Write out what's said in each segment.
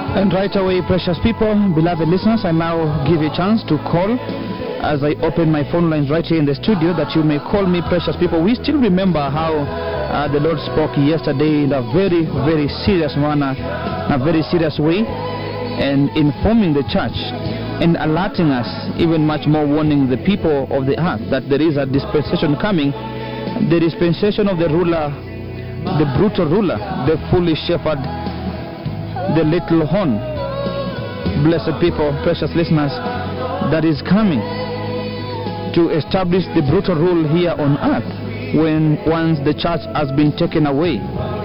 And right away, precious people, beloved listeners, I now give you a chance to call as I open my phone lines right here in the studio that you may call me, precious people. We still remember how uh, the Lord spoke yesterday in a very, very serious manner, in a very serious way, and informing the church and alerting us, even much more warning the people of the earth that there is a dispensation coming, the dispensation of the ruler, the brutal ruler, the foolish shepherd, the little horn. Blessed people, precious listeners, that is coming to establish the brutal rule here on earth when once the church has been taken away.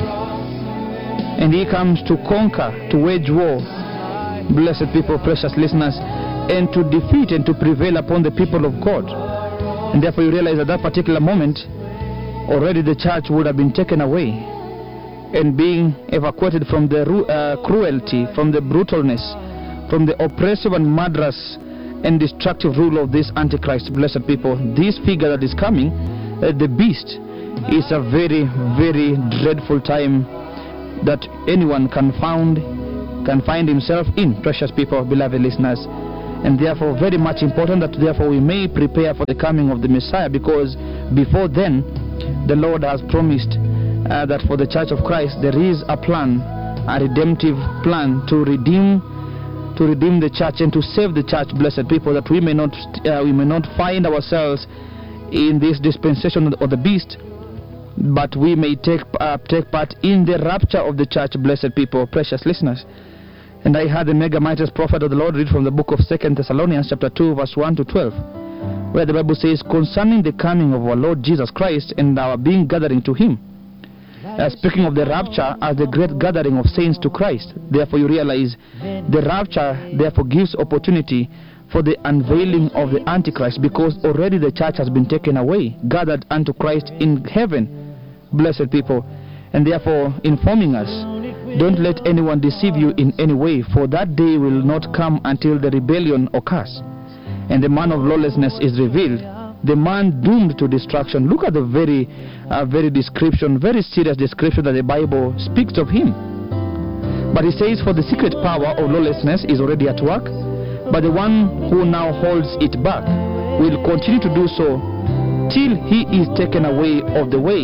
And he comes to conquer, to wage war. Blessed people, precious listeners, and to defeat and to prevail upon the people of God. And therefore, you realize at that particular moment, already the church would have been taken away and being evacuated from the ru- uh, cruelty, from the brutalness, from the oppressive and murderous and destructive rule of this Antichrist, blessed people. This figure that is coming, uh, the beast, is a very, very dreadful time that anyone can found can find himself in, precious people, beloved listeners. And therefore, very much important that therefore we may prepare for the coming of the Messiah because before then, the Lord has promised uh, that for the Church of Christ there is a plan, a redemptive plan to redeem to redeem the church and to save the church, blessed people, that we may not uh, we may not find ourselves in this dispensation of the beast, but we may take uh, take part in the rapture of the church, blessed people, precious listeners. And I heard the mega mightiest prophet of the Lord read from the book of Second Thessalonians, chapter two, verse one to twelve, where the Bible says, concerning the coming of our Lord Jesus Christ and our being gathering to Him. Uh, speaking of the rapture as the great gathering of saints to Christ, therefore you realize the rapture therefore gives opportunity for the unveiling of the Antichrist because already the church has been taken away, gathered unto Christ in heaven, blessed people, and therefore informing us. Don't let anyone deceive you in any way, for that day will not come until the rebellion occurs, and the man of lawlessness is revealed, the man doomed to destruction. Look at the very, uh, very description, very serious description that the Bible speaks of him. But he says, For the secret power of lawlessness is already at work, but the one who now holds it back will continue to do so till he is taken away of the way.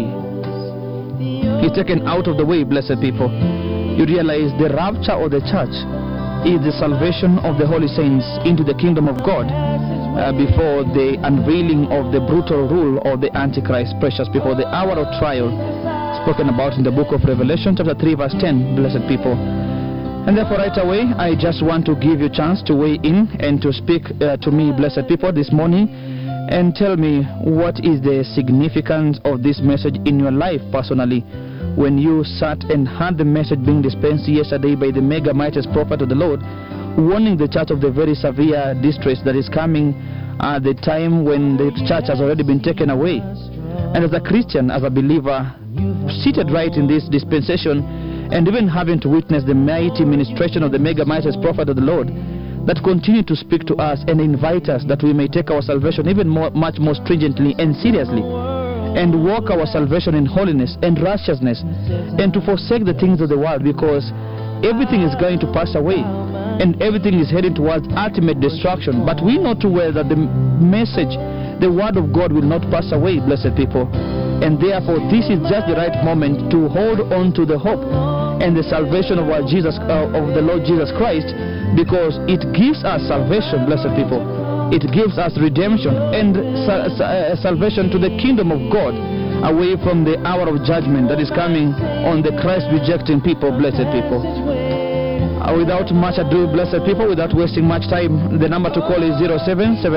He's taken out of the way, blessed people. You realize the rapture of the church is the salvation of the holy saints into the kingdom of God uh, before the unveiling of the brutal rule of the Antichrist, precious people, the hour of trial spoken about in the book of Revelation, chapter 3, verse 10, blessed people. And therefore, right away, I just want to give you a chance to weigh in and to speak uh, to me, blessed people, this morning and tell me what is the significance of this message in your life personally when you sat and heard the message being dispensed yesterday by the mega mightiest prophet of the Lord, warning the church of the very severe distress that is coming at the time when the church has already been taken away. And as a Christian, as a believer, seated right in this dispensation, and even having to witness the mighty ministration of the mega mightiest prophet of the Lord, that continue to speak to us and invite us that we may take our salvation even more, much more stringently and seriously and walk our salvation in holiness and righteousness and to forsake the things of the world because everything is going to pass away and everything is heading towards ultimate destruction but we know too well that the message the word of god will not pass away blessed people and therefore this is just the right moment to hold on to the hope and the salvation of our jesus uh, of the lord jesus christ because it gives us salvation blessed people it gives us redemption and sa- sa- uh, salvation to the kingdom of God away from the hour of judgment that is coming on the Christ rejecting people, blessed people. Uh, without much ado, blessed people, without wasting much time, the number to call is 0777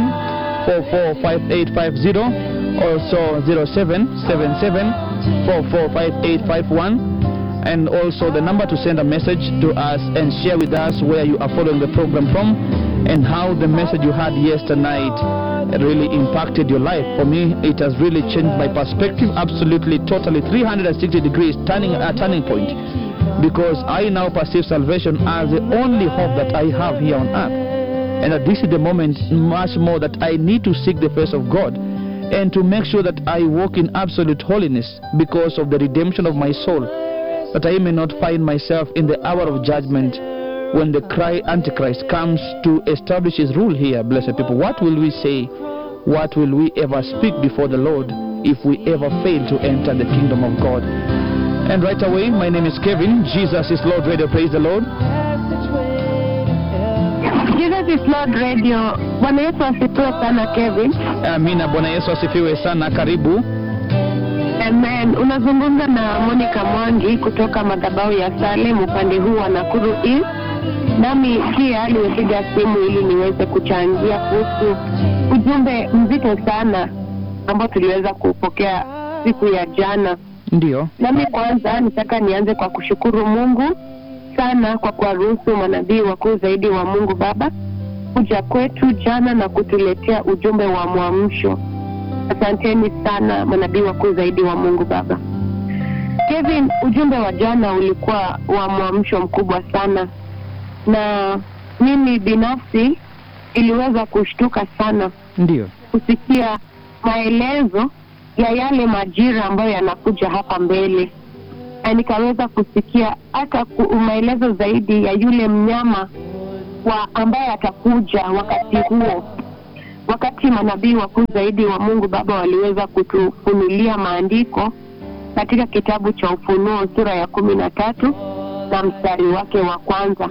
445850, also 0777 445851 and also the number to send a message to us and share with us where you are following the program from and how the message you had yesterday night really impacted your life. For me, it has really changed my perspective absolutely, totally 360 degrees, turning a turning point because I now perceive salvation as the only hope that I have here on earth. And that this is the moment much more that I need to seek the face of God and to make sure that I walk in absolute holiness because of the redemption of my soul that I may not find myself in the hour of judgment when the cry Antichrist comes to establish his rule here, blessed people, what will we say? What will we ever speak before the Lord if we ever fail to enter the kingdom of God? And right away, my name is Kevin. Jesus is Lord Radio. Praise the Lord. Jesus is Lord Radio. Bwana Yesu asifiwe sana Kevin. Amina. Bwana Yesu asifiwe sana. Karibu. Amen. Unazungumza na Monica Mwangi kutoka madhabahu ya Salem upande huu wa Nakuru East. Nami pia nimepiga simu ili niweze kuchangia kuhusu ujumbe mzito sana ambao tuliweza kupokea siku ya jana. Ndio. Nami kwanza nitaka nianze kwa kushukuru Mungu sana kwa kuwaruhusu manabii wakuu zaidi wa Mungu Baba kuja kwetu jana na kutuletea ujumbe wa mwamsho. Asanteni sana manabii wakuu zaidi wa Mungu Baba. Kevin, ujumbe wa jana ulikuwa wa mwamsho mkubwa sana, na mimi binafsi iliweza kushtuka sana Ndio. kusikia maelezo ya yale majira ambayo yanakuja hapa mbele, na nikaweza kusikia hata ku- maelezo zaidi ya yule mnyama wa ambaye atakuja wakati huo, wakati manabii wakuu zaidi wa Mungu Baba waliweza kutufunulia maandiko katika kitabu cha Ufunuo sura ya kumi na tatu na mstari wake wa kwanza.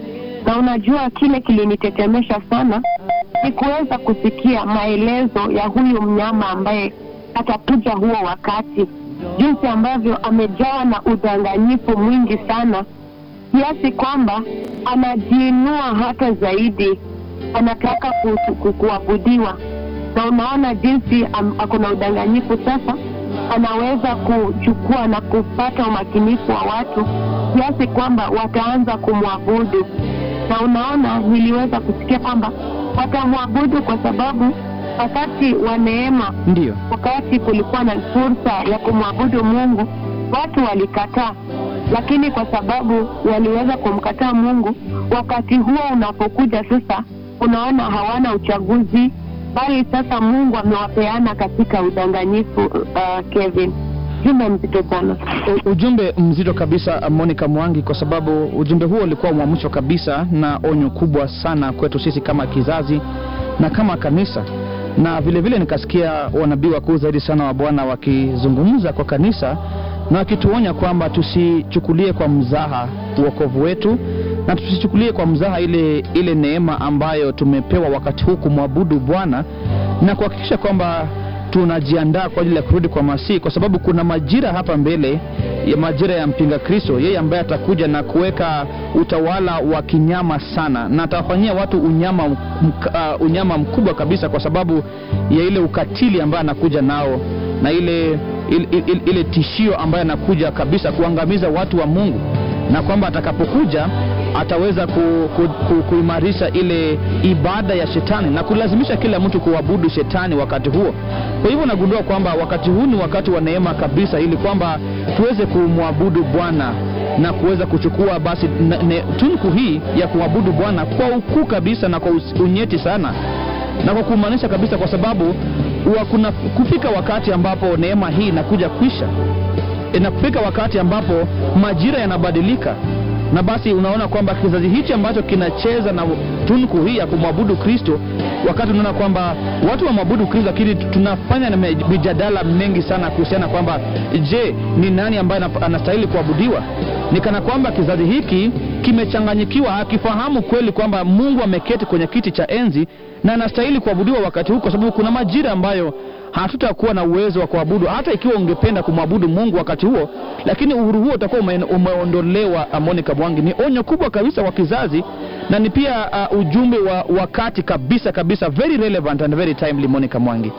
Na unajua kile kilinitetemesha sana ni kuweza kusikia maelezo ya huyu mnyama ambaye atakuja huo wakati, jinsi ambavyo amejawa na udanganyifu mwingi sana, kiasi kwamba anajiinua hata zaidi, anataka ku- ku- kuabudiwa. Na unaona jinsi am- ako na udanganyifu sasa, anaweza kuchukua na kupata umakinifu wa watu kiasi kwamba wataanza kumwabudu na unaona niliweza kusikia kwamba watamwabudu kwa sababu wakati wa neema, Ndio. wakati kulikuwa na fursa ya kumwabudu Mungu, watu walikataa, lakini kwa sababu waliweza kumkataa Mungu, wakati huo unapokuja sasa, unaona hawana uchaguzi, bali sasa Mungu amewapeana katika udanganyifu. Uh, Kevin, jumbe mzito sana. U- ujumbe mzito kabisa Monica Mwangi, kwa sababu ujumbe huo ulikuwa mwamsho kabisa na onyo kubwa sana kwetu sisi kama kizazi na kama kanisa, na vile vile nikasikia wanabii wakuu zaidi sana wa Bwana wakizungumza kwa kanisa na wakituonya kwamba tusichukulie kwa mzaha uokovu wetu na tusichukulie kwa mzaha ile ile neema ambayo tumepewa wakati huu kumwabudu Bwana na kuhakikisha kwamba tunajiandaa kwa ajili ya kurudi kwa Masihi, kwa sababu kuna majira hapa mbele ya majira ya mpinga Kristo, yeye ambaye atakuja na kuweka utawala wa kinyama sana, na atawafanyia watu unyama, mk, uh, unyama mkubwa kabisa, kwa sababu ya ile ukatili ambaye anakuja nao na ile ile, ile, ile tishio ambayo anakuja kabisa kuangamiza watu wa Mungu na kwamba atakapokuja ataweza ku, ku, ku, kuimarisha ile ibada ya shetani na kulazimisha kila mtu kuabudu shetani wakati huo. Kwa hivyo nagundua kwamba wakati huu ni wakati wa neema kabisa, ili kwamba tuweze kumwabudu Bwana na kuweza kuchukua basi ne, ne, tunku hii ya kuabudu Bwana kwa ukuu kabisa na kwa us- unyeti sana na kwa kumaanisha kabisa, kwa sababu wa kuna kufika wakati ambapo neema hii inakuja kwisha inafika wakati ambapo majira yanabadilika na basi unaona kwamba kizazi hichi ambacho kinacheza na tunku hii ya kumwabudu kristo wakati unaona kwamba watu wamwabudu kristo lakini tunafanya na mijadala mengi sana kuhusiana kwamba je ni nani ambaye anap- anastahili kuabudiwa ni kana kwamba kizazi hiki kimechanganyikiwa hakifahamu kweli kwamba mungu ameketi kwenye kiti cha enzi na anastahili kuabudiwa wakati huu kwa sababu kuna majira ambayo hatutakuwa na uwezo wa kuabudu hata ikiwa ungependa kumwabudu mungu wakati huo lakini uhuru huo utakuwa ume, umeondolewa monica mwangi ni onyo kubwa kabisa kwa kizazi na ni pia uh, ujumbe wa wakati kabisa kabisa very relevant and very timely monica mwangi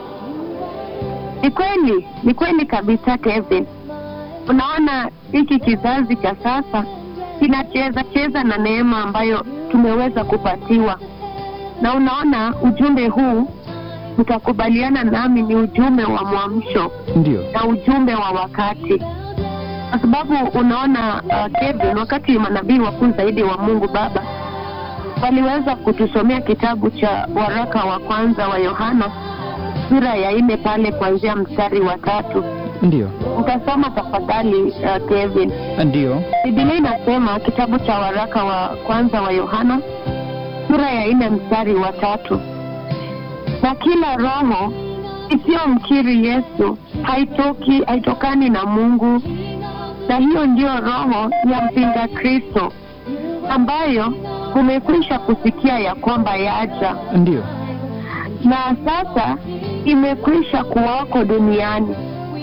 Ni kweli, ni kweli kabisa Kevin. Unaona hiki kizazi cha sasa kinacheza cheza na neema ambayo tumeweza kupatiwa, na unaona ujumbe huu, utakubaliana nami, ni ujumbe wa mwamsho ndio na ujumbe wa wakati, kwa sababu unaona uh, Kevin, wakati manabii wakuu zaidi wa Mungu Baba waliweza kutusomea kitabu cha waraka wa kwanza wa Yohana sura ya nne pale kuanzia mstari wa tatu Ndiyo. Nitasoma tafadhali, uh, Kevin. Ndiyo. Biblia inasema kitabu cha waraka wa kwanza wa Yohana sura ya nne mstari wa tatu na kila roho isiyomkiri Yesu haitoki haitokani na Mungu, na hiyo ndiyo roho ya mpinga Kristo ambayo umekwisha kusikia ya kwamba yaja Ndiyo. na sasa imekwisha kuwako duniani.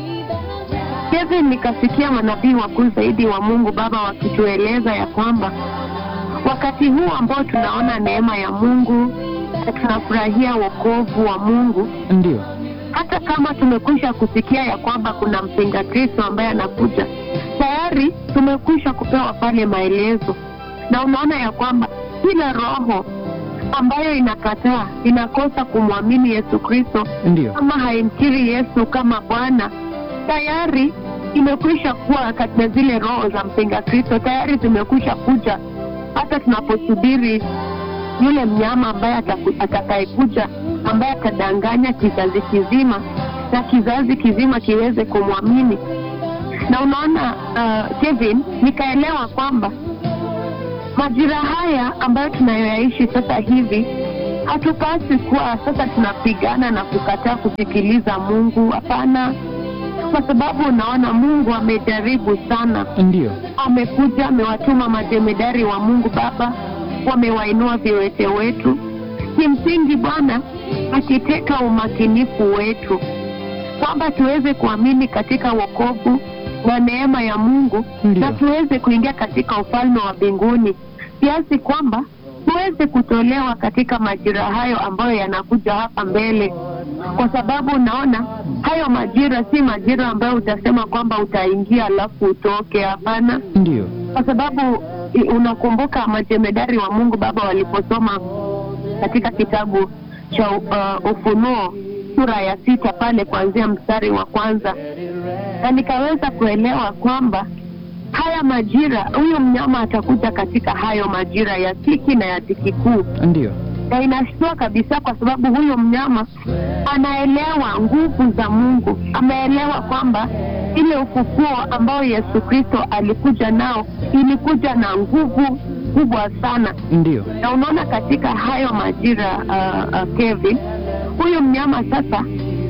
Kevin, nikasikia manabii wakuu zaidi wa Mungu Baba wakitueleza ya kwamba wakati huu ambao tunaona neema ya Mungu na tunafurahia wokovu wa Mungu, Ndiyo. hata kama tumekwisha kusikia ya kwamba kuna mpinga Kristo ambaye anakuja, tayari tumekwisha kupewa pale maelezo, na unaona ya kwamba kila roho ambayo inakataa inakosa kumwamini Yesu Kristo Ndiyo. kama haimkiri Yesu kama Bwana, tayari imekwisha kuwa katika zile roho za mpinga Kristo, tayari zimekwisha kuja, hata tunaposubiri yule mnyama ambaye ataku- atakayekuja, ambaye atadanganya kizazi kizima na kizazi kizima kiweze kumwamini. Na unaona uh, Kevin, nikaelewa kwamba majira haya ambayo tunayoyaishi sasa hivi hatupasi kuwa sasa tunapigana na kukataa kusikiliza Mungu. Hapana, kwa sababu unaona Mungu amejaribu sana, Ndiyo. amekuja amewatuma majemedari wa Mungu Baba, wamewainua viwete wetu. Kimsingi Bwana akiteka umakinifu wetu kwamba tuweze kuamini katika wokovu na neema ya Mungu Ndiyo. na tuweze kuingia katika ufalme wa mbinguni kiasi kwamba tuweze kutolewa katika majira hayo ambayo yanakuja hapa mbele, kwa sababu unaona hayo majira si majira ambayo utasema kwamba utaingia alafu utoke. Hapana, Ndiyo. kwa sababu i- unakumbuka majemedari wa Mungu Baba waliposoma katika kitabu cha uh, Ufunuo sura ya sita pale kuanzia mstari wa kwanza, na nikaweza kuelewa kwamba haya majira, huyu mnyama atakuja katika hayo majira ya dhiki na ya dhiki kuu, Ndiyo. na inashtua kabisa, kwa sababu huyu mnyama anaelewa nguvu za Mungu, ameelewa kwamba ile ufufuo ambao Yesu Kristo alikuja nao ilikuja na nguvu kubwa sana Ndiyo. na unaona katika hayo majira uh, uh, Kevin, huyu mnyama sasa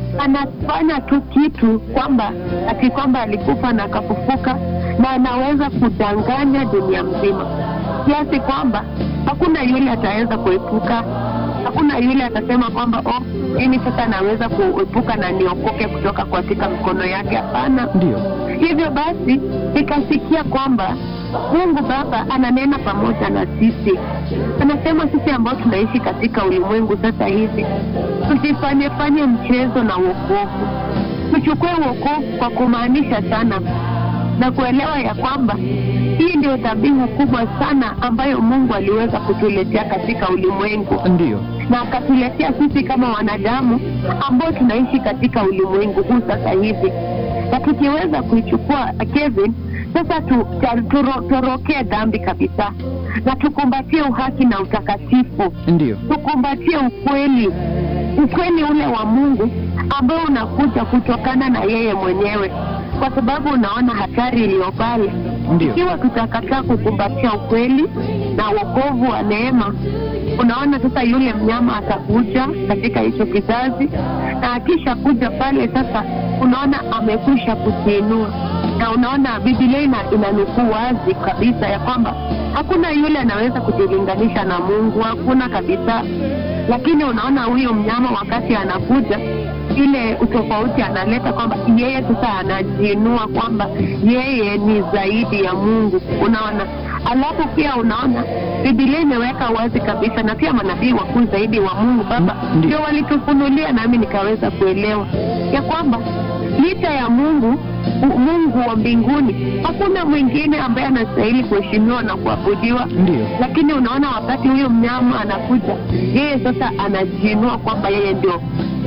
anafanya tu kitu kwamba ati kwamba alikufa na akafufuka, na anaweza kudanganya dunia mzima kiasi kwamba hakuna yule ataweza kuepuka, hakuna yule atasema kwamba oh, mimi sasa naweza kuepuka na niokoke kutoka katika mikono yake. Hapana. Ndiyo. Hivyo basi nikasikia kwamba Mungu Baba ananena pamoja na sisi, anasema sisi ambao tunaishi katika ulimwengu sasa hivi tusifanye fanye mchezo na wokovu, tuchukue wokovu kwa kumaanisha sana na kuelewa ya kwamba hii ndio dhabihu kubwa sana ambayo Mungu aliweza kutuletea katika ulimwengu Ndiyo. na akatuletea sisi kama wanadamu ambao tunaishi katika ulimwengu huu sasa hivi, na tukiweza kuichukua Kevin, sasa tu, ta- turo- torokee dhambi kabisa na tukumbatie uhaki na utakatifu, Ndiyo. tukumbatie ukweli, ukweli ule wa Mungu ambao unakuja kutokana na yeye mwenyewe, kwa sababu unaona hatari iliyo pale Ndiyo. ikiwa tutakataa kukumbatia ukweli na wokovu wa neema, unaona sasa yule mnyama atakuja katika hicho kizazi, na akisha kuja pale sasa, unaona amekwisha kukiinua, na unaona Biblia ina inanukuu wazi kabisa ya kwamba hakuna yule anaweza kujilinganisha na Mungu, hakuna kabisa. Lakini unaona huyo mnyama wakati anakuja ile utofauti analeta kwamba yeye sasa anajiinua kwamba yeye ni zaidi ya Mungu, unaona. Alafu pia unaona Biblia imeweka wazi kabisa, na pia manabii wakuu zaidi wa Mungu Baba Mm, ndio. ndio walitufunulia, nami nikaweza kuelewa ya kwamba licha ya Mungu u- Mungu wa mbinguni, hakuna mwingine ambaye anastahili kuheshimiwa na kuabudiwa Ndiyo. lakini unaona wakati huyo mnyama anakuja, yeye sasa anajiinua kwamba yeye ndio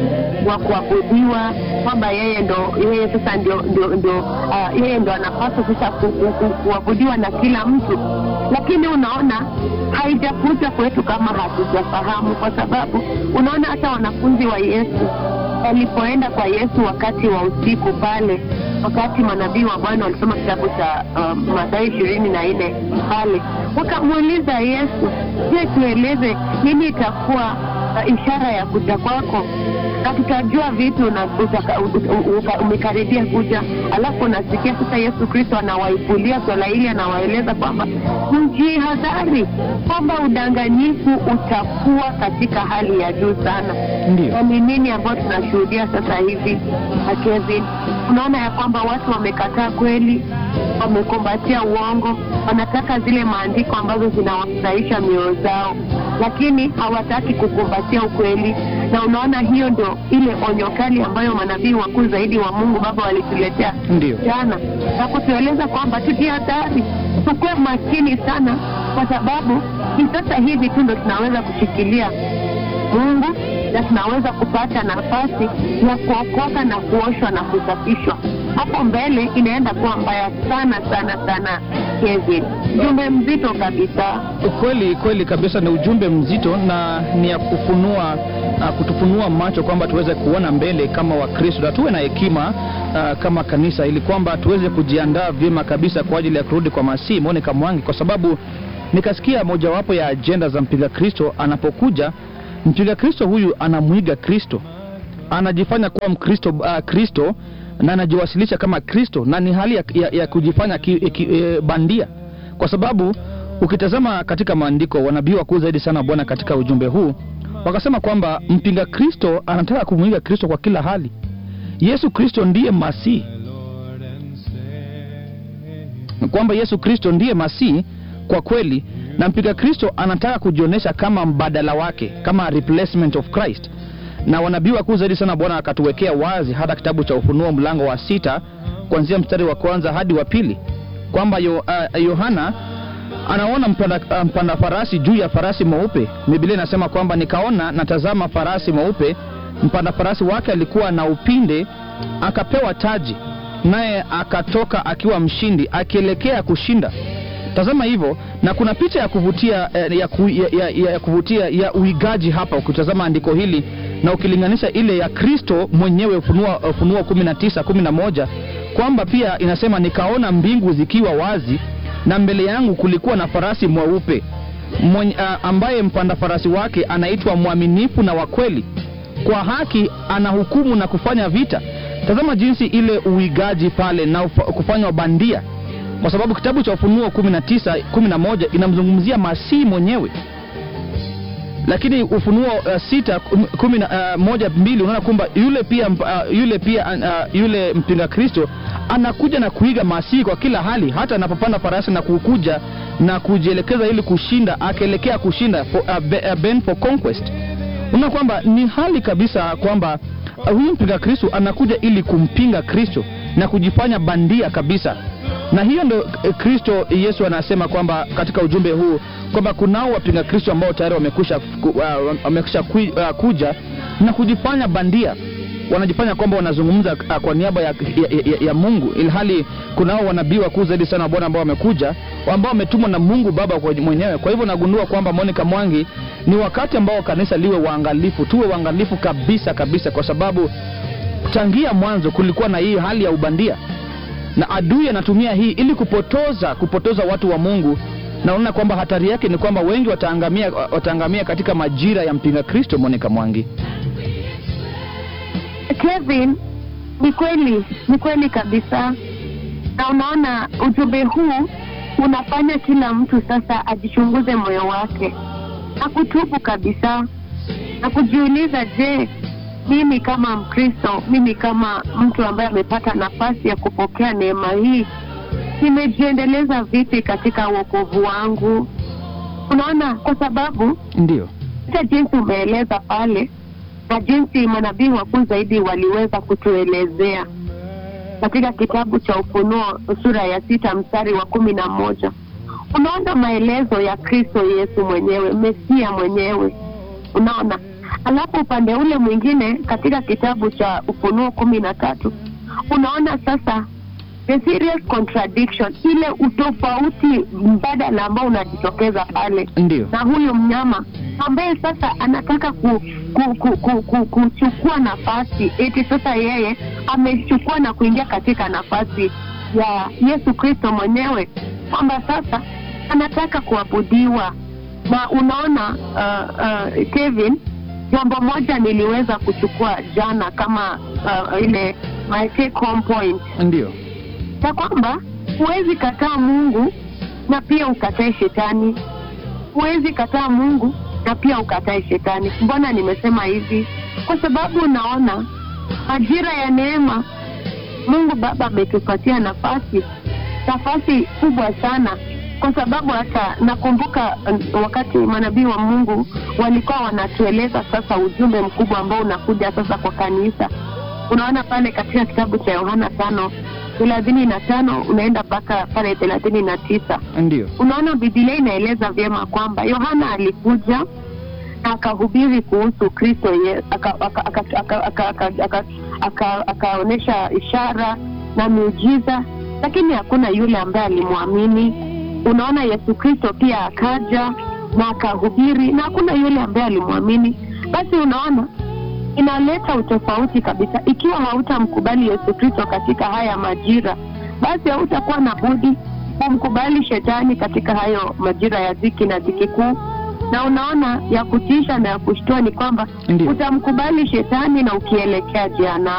wa kuabudiwa kwamba yeye ndo yeye sasa ndio ndio ndio uh, yeye ndo anapaswa sasa ku, ku, ku, kuabudiwa na kila mtu lakini unaona haijakuja kwetu kama hatujafahamu kwa sababu unaona hata wanafunzi wa yesu walipoenda kwa yesu wakati wa usiku pale wakati manabii wa bwana walisoma kitabu cha um, mathayo ishirini na nne pale wakamuuliza yesu je tueleze nini itakuwa uh, ishara ya kuja kwako na tutajua vitu na utaka- u- u- uka- umekaribia kuja alafu unasikia sasa yesu kristo anawaipulia swala hili anawaeleza kwamba mjihadhari kwamba udanganyifu utakuwa katika hali ya juu sana Ndio. na ni nini ambayo tunashuhudia sasa hivi na Kevin, unaona ya kwamba watu wamekataa kweli, wamekumbatia uongo, wanataka zile maandiko ambazo zinawafurahisha mioyo zao, lakini hawataki kukumbatia ukweli. Na unaona hiyo ndio ile onyo kali ambayo manabii wakuu zaidi wa Mungu Baba walituletea Ndio. jana na kutueleza kwamba tujihadhari, tukuwe makini sana, kwa sababu ni sasa hivi tu ndo tunaweza kushikilia Mungu na tunaweza kupata nafasi ya kuokoka na kuoshwa na kusafishwa. Hapo mbele inaenda kuwa mbaya sana sana sana, Kevin. Jumbe mzito kabisa. Kweli kweli kabisa, ni ujumbe mzito na ni ya kufunua uh, kutufunua macho kwamba tuweze kuona mbele kama Wakristo na tuwe na hekima uh, kama kanisa, ili kwamba tuweze kujiandaa vyema kabisa kwa ajili ya kurudi kwa Masihi Monica Mwangi, kwa sababu nikasikia mojawapo ya ajenda za mpiga Kristo anapokuja. Mpiga Kristo huyu anamwiga Kristo, anajifanya kuwa Mkristo uh, Kristo na anajiwasilisha kama Kristo, na ni hali ya, ya, ya kujifanya ki, ki, e, bandia, kwa sababu ukitazama katika maandiko, wanabii wakuu zaidi sana wa Bwana katika ujumbe huu wakasema kwamba mpinga Kristo anataka kumwiga Kristo kwa kila hali. Yesu Kristo ndiye Masihi, kwamba Yesu Kristo ndiye Masihi kwa kweli, na mpiga Kristo anataka kujionyesha kama mbadala wake, kama replacement of Christ na wanabii wakuu zaidi sana Bwana akatuwekea wazi hata kitabu cha Ufunuo mlango wa sita kuanzia mstari wa kwanza hadi wa pili kwamba Yo- uh, Yohana anaona mpanda, uh, mpanda farasi juu ya farasi mweupe. Biblia inasema kwamba nikaona natazama farasi mweupe, mpanda farasi wake alikuwa na upinde, akapewa taji, naye akatoka akiwa mshindi, akielekea kushinda. Tazama hivyo, na kuna picha ya kuvutia eh, ya, ku, ya, ya, ya, ya kuvutia ya uigaji hapa, ukitazama andiko hili na ukilinganisha ile ya Kristo mwenyewe, Ufunuo Ufunuo 19 11 kwamba pia inasema nikaona mbingu zikiwa wazi na mbele yangu kulikuwa na farasi mweupe mwenye, uh, ambaye mpanda farasi wake anaitwa mwaminifu na wa kweli, kwa haki anahukumu na kufanya vita. Tazama jinsi ile uigaji pale na ufa- kufanywa bandia, kwa sababu kitabu cha Ufunuo 19 11 inamzungumzia Masihi mwenyewe lakini ufunuo uh, sita kum- kumi na uh, moja mbili unaona kwamba yule pia mp- uh, yule pia uh, yule mpinga kristo anakuja na kuiga masihi kwa kila hali hata anapopanda farasi na kukuja na kujielekeza ili kushinda akaelekea kushinda for, uh, be, uh, ben for conquest unaona kwamba ni hali kabisa kwamba uh, huyu mpinga kristo anakuja ili kumpinga kristo na kujifanya bandia kabisa na hiyo ndo eh, kristo yesu anasema kwamba katika ujumbe huu kwamba kunao wapinga kristo ambao tayari wamekusha, ku- uh, wamekusha kui- uh, kuja na kujifanya bandia wanajifanya kwamba wanazungumza uh, kwa niaba ya, ya, ya, ya mungu ilhali kunao wanabii wakuu zaidi sana wa bwana ambao wamekuja ambao wametumwa na mungu baba kwa mwenyewe kwa hivyo nagundua kwamba monica mwangi ni wakati ambao kanisa liwe waangalifu tuwe waangalifu kabisa kabisa kwa sababu tangia mwanzo kulikuwa na hii hali ya ubandia na adui anatumia hii ili kupotoza kupotoza watu wa mungu naona kwamba hatari yake ni kwamba wengi wataangamia wataangamia katika majira ya mpinga kristo monica mwangi Kevin, ni kweli, ni kweli kabisa, na unaona ujumbe huu unafanya kila mtu sasa ajichunguze moyo wake na kutubu kabisa na kujiuliza, je, mimi kama Mkristo, mimi kama mtu ambaye amepata nafasi ya kupokea neema hii, nimejiendeleza vipi katika wokovu wangu? Unaona, kwa sababu ndio hata jinsi umeeleza pale na jinsi manabii wakuu zaidi waliweza kutuelezea katika kitabu cha Ufunuo sura ya sita mstari wa kumi na moja unaona maelezo ya Kristo Yesu mwenyewe, Mesia mwenyewe, unaona alafu upande ule mwingine katika kitabu cha Ufunuo kumi na tatu unaona sasa the serious contradiction, ile utofauti mbadala ambao unajitokeza pale Ndio. na huyu mnyama ambaye sasa anataka ku, ku, ku, ku, ku, kuchukua nafasi eti sasa yeye amechukua na kuingia katika nafasi ya Yesu Kristo mwenyewe, kwamba sasa anataka kuabudiwa. Na unaona uh, uh, Kevin, jambo moja niliweza kuchukua jana kama uh, ile my take home point Ndio. ya kwamba huwezi kataa Mungu na pia ukatae shetani. Huwezi kataa Mungu na pia ukatae shetani. Mbona nimesema hivi? Kwa sababu unaona majira ya neema, Mungu Baba ametupatia nafasi, nafasi kubwa sana, kwa sababu hata nakumbuka um, wakati manabii wa Mungu walikuwa wanatueleza sasa ujumbe mkubwa ambao unakuja sasa kwa kanisa. Unaona pale katika kitabu cha Yohana tano thelathini na tano unaenda mpaka pale thelathini na tisa Ndio. unaona Biblia inaeleza vyema kwamba Yohana alikuja na akahubiri kuhusu Kristo ye- aka- aka- aka- aka- aka- aka- aka- aka- akaonyesha ishara na miujiza, lakini hakuna yule ambaye alimwamini. Unaona Yesu Kristo pia akaja na akahubiri na hakuna yule ambaye alimwamini. Basi unaona inaleta utofauti kabisa. Ikiwa hautamkubali Yesu Kristo katika haya majira, basi hautakuwa na budi kumkubali shetani katika hayo majira ya dhiki na dhiki kuu. Na unaona ya kutisha na ya kushtua ni kwamba Ndio. utamkubali shetani na ukielekea jehanamu.